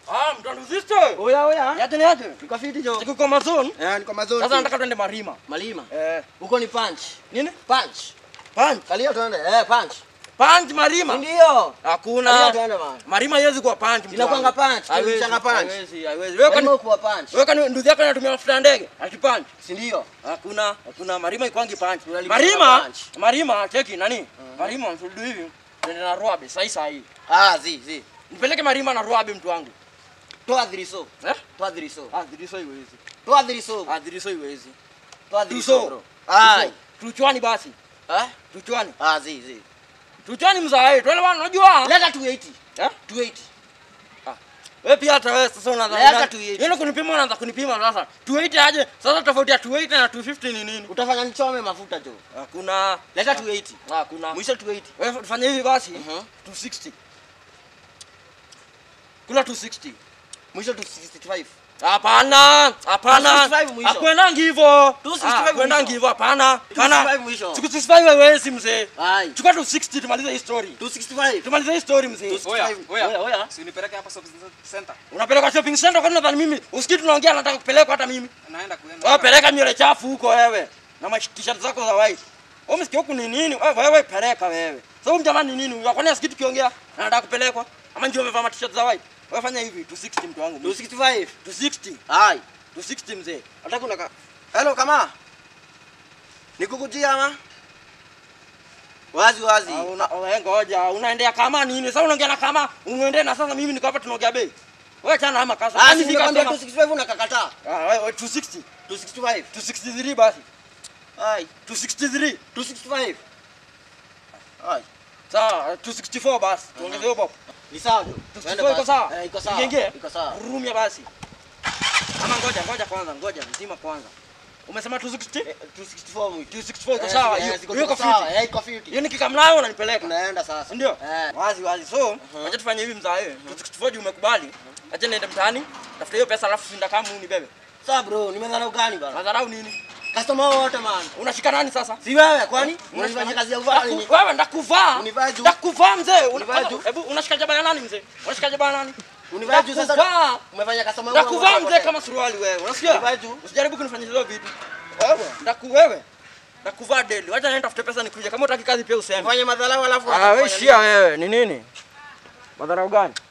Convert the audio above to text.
Ah, mtandu sister. Oya oya. Yaje ni yaje? Niko fiti jo. Siko kwa mazone. Eh, niko mazoni. Sasa nataka twende Marima. Malima. Eh, Huko ni punch. nini? Punch. Punch. Kalia tuende. Eh, punch. Punch Marima. Ndio. Kalia Hakuna. tuende man. Marima haiwezi kuwa punch. mtu Inakuanga wangu. punch, Haiwezi, kirudishanga punch. Haiwezi, haiwezi. Wewe Wewe kwani kuwa punch. wewe kwani ndugu yako anatumia mafuta ya ndege? Ati punch. Si ndio? Hakuna, hakuna Marima ikwangi punch. Unalipa Marima, punch. Marima cheki nani? Marima msudu hivi. Ndio na Ruabe sasa sasa hii. Ah, zi zi. Nipeleke Marima na Ruabe mtu wangu. Toa dhiriso. Eh? Toa dhiriso. Ah, dhiriso iwezi. Toa dhiriso. Ah, dhiriso iwezi. Toa Dhiriso. dhiriso bro. Ai. Dhiriso. Tuchwani basi. Eh? Tuchwani. Ah, zi zi. Tuchwani mzae. Tuele bwana unajua. Leta 280. Eh? 280. Wewe pia hata wewe sasa unaanza. Leta 280. Yeye kunipima unaanza kunipima sasa. 280 aje? Sasa tofauti ya 280 na 250 ni nini? Utafanya nichome mafuta jo. Hakuna. Leta 280. Hakuna. Mwisho 280. Wewe tufanye hivi basi. Mhm. 260. Kula 260. Mwisho 265. Hapana, hapana. 265 mwisho. Hakwendangi hivyo. 265 Hakwendangi mwisho. hivyo, hapana. Hapana. 265 mwisho. 265 haiwezi mzee. Ai. Chukua 260 tumalize hii story. 265. Tumalize hii story mzee. 265. Oya, Oya, oya. Si unipeleke hapa shopping center. Unapeleka shopping center kwani unadhani mimi usikii tunaongea nataka kupeleka hata mimi. Naenda kuenda. Wewe peleka nywele chafu huko wewe. Na ma t-shirt zako za white. Wewe msikia huku ni nini? Wewe wewe peleka wewe. Sasa huyu jamani ni nini? Kwani asikii tukiongea anataka kupelekwa? Ama ndio umevaa ma t-shirt za white? Wewe fanya hivi 260 mtu wangu. 265. 260. Ai. 260 mzee. Nataka unaka. Hello kama. Nikukujia ama? Wazi wazi. Ah, una wewe ngoja, unaendea kama nini? Sasa unaongea na kama unaendea na sasa mimi niko hapa tunaongea bei. Wewe chana ama kasa. Ah, Basi ni fika nimekwambia sema. 265 unakakataa. Ah, wewe 260. 265. 263 basi. Ai. 263. 265. Ai. Sawa, 264 basi. Tuongeze hapo hapo. Ni sawa tu. 264 iko sawa? Eh, iko sawa. Ingeingia? Iko sawa. Rumia basi. Ama ngoja, ngoja kwanza, ngoja mzima kwanza. Umesema 260? Eh, 264 mwisho. 264 iko Eh, sawa. eh, Hiyo ziko- hiyo iko ziko sawa. fiti. Eh, iko fiti. Hiyo nikikamnayo unanipeleka. Tunaenda sasa. Ndio? Eh. Wazi wazi. So, acha tufanye hivi mzaa wewe. 264 juu umekubali. Acha niende mtaani. Tafuta hiyo pesa alafu sinda kama unibebe. Sawa bro, nimedharau gani bana? Madharau nini? Customer wote man. Unashika nani sasa? Si wewe kwani? Unafanya kazi ya uvaa nini? Ndaku- Wewe ndakuvaa. Univaa juu. Ndakuvaa mzee. Univaa juu. Hebu unashika jaba ya nani mzee? Unashika jaba ya nani? Univaa juu sasa. Ndakuvaa. Umefanya customer wote. Ndakuvaa wote. mzee kama suruali wewe. Unasikia? Univaa juu. Usijaribu kunifanyia hizo vitu. Wewe, ndaku wewe. Ndakuvaa deli. Wacha niende tafute pesa nikuje. Kama utaki kazi pia useme. Fanya madharau alafu Ah, wewe unafanya shia wewe. Ni nini? Madharau gani?